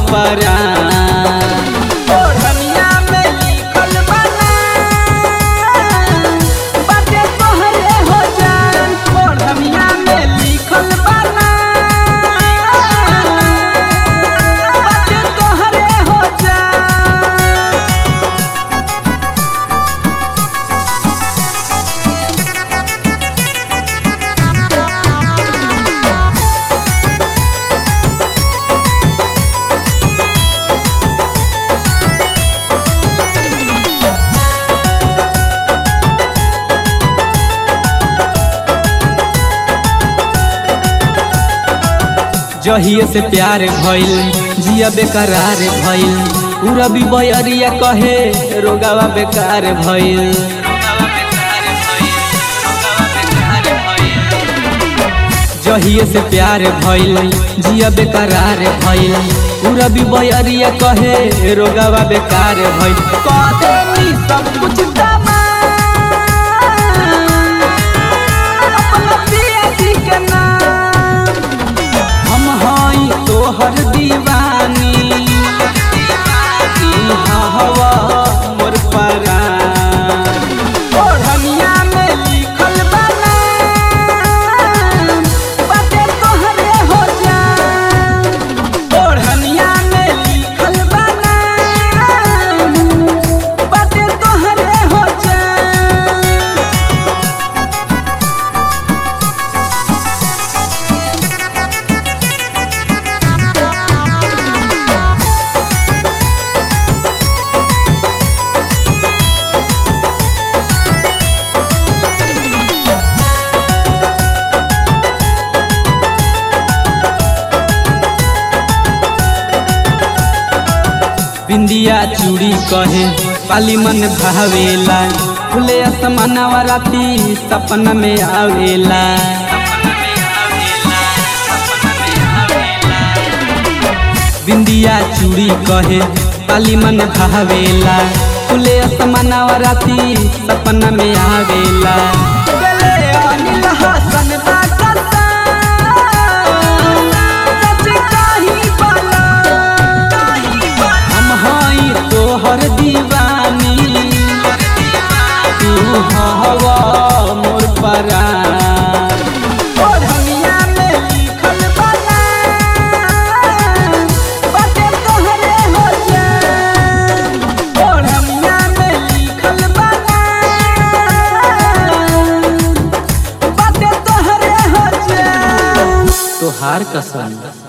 परान ओढ़निया में लिखल बा नाम, बाटे तोहरे हो जान। ओढ़निया में लिखल बा नाम, बाटे तोहरे हो जान। जहिए से प्यार भइल जिया बेकरार भइल पूरा भी बयरिया कहे रोगावा बेकार भइल जहिए से प्यार भइल जिया बेकरार भइल पूरा भी बयरिया कहे रोगावा बेकार भइल कदेनी सब कुछ तमाम, अपना पिया जी के नाम। हम हई तोहर दीवानी इहाँ हवा मोर परान ओढ़निया में लिखल बा नाम, बाटे तोहरे हो जान। ओढ़निया में लिखल बा नाम, बाटे तोहरे हो जान। बिंदिया चूड़ी कहे पाली मन भावेला खुले असमानवा राती सपना में आवेला बिंदिया चूड़ी कहे पाली मन भावेला खुले असमानवा राती सपना में आवेला गले अनिल हसन बादशाह, सच काही बाला। हम हई तोहर दीवानी तू हवा मोर परान ओढ़निया में लिखल बा नाम, बाटे तोहरे हो जान। ओढ़निया में लिखल बा नाम, बाटे तोहरे हो जान। तोहार कसम